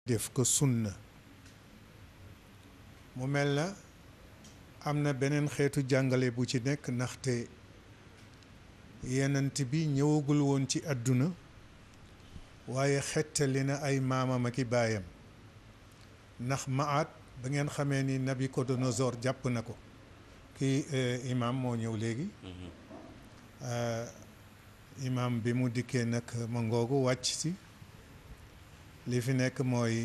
def ko sunna mu mel na am na beneen xeetu jàngale bu ci nekk ndaxte yenent bi ñëwagul woon ci àdduna waaye xettali na ay maamam ak i baayam ndax maat ba ngeen xamee ni Nabucodonosor jàpp na ko kii imam moo ñëw léegi imam bi mu dikkee nag ma ngoogu wàcc si li fi nekk mooy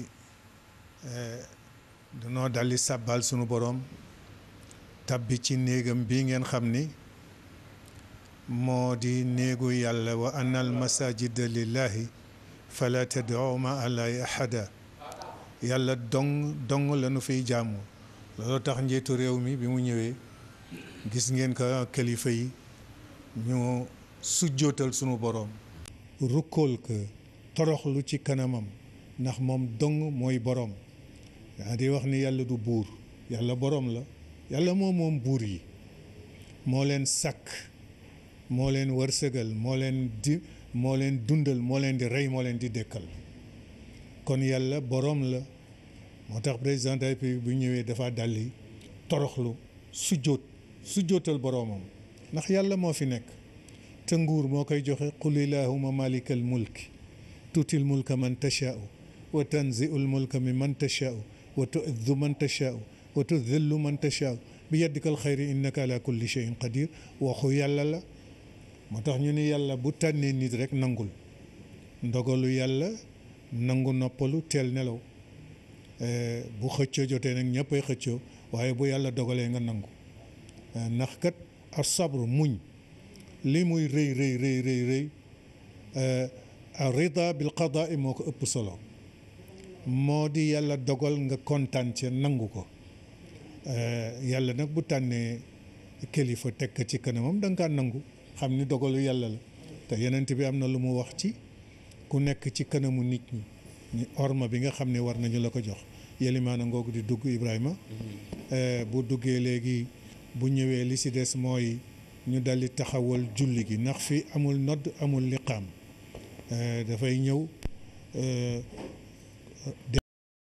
danoo daldi sàbbal sunu boroom tabbi ci néegam bii ngeen xam ni moo di néegu yàlla wa anna al masajida lillahi fala tad'u ma allahi ahada yàlla dong dong la nu fiy jaamu loolu tax njiitu réew mi bi mu ñëwee gis ngeen ko kilifa yi ñu sujjootal sunu boroom rukkool ko toroxlu ci kanamam ndax moom dong mooy boroom yaa di wax ni yàlla du buur yàlla boroom la yàlla moo moom buur yi moo leen sàkk moo leen wërsëgal moo leen di moo leen dundal moo leen di rey moo leen di dekkal kon yàlla boroom la moo tax président de la République bu ñëwee dafa daldi toroxlu sujjóot sujjóotal boroomam ndax yàlla moo fi nekk te nguur moo koy joxe qul illahuma malikal mulki tuutil mulka man tashaau wa tanziul mulka mi man tashaau wa tuizzu man tashaau wa tudillu man tashaau bi yaddikal xayri innaka ala kulli cheyin qadir waxu yàlla la moo tax ñu ni yàlla bu tànnee nit rek nangul ndogalu yàlla nangu noppalu teel nelaw bu xëccoo jotee nag ñëppay xëccoo waaye bu yàlla dogalee nga nangu ndax kat as sabru muñ li muy rëy rëy rëy rëy rëy rida bil qadaa moo ko ëpp solo moo di yàlla dogal nga kontaan ca nangu ko yàlla nag bu tànnee kilifa teg ko ci kanamam da nga kaa nangu xam ni dogalu yàlla la te yenent bi am na lu mu wax ci ku nekk ci kanamu nit ñi ñu orma bi nga xam ne war nañu la ko jox yelimaana ngoogu di dugg Ibrahima bu duggee léegi bu ñëwee li ci des mooy ñu daldi taxawal julli gi ndax fi amul nodd amul liqaam dafay ñëw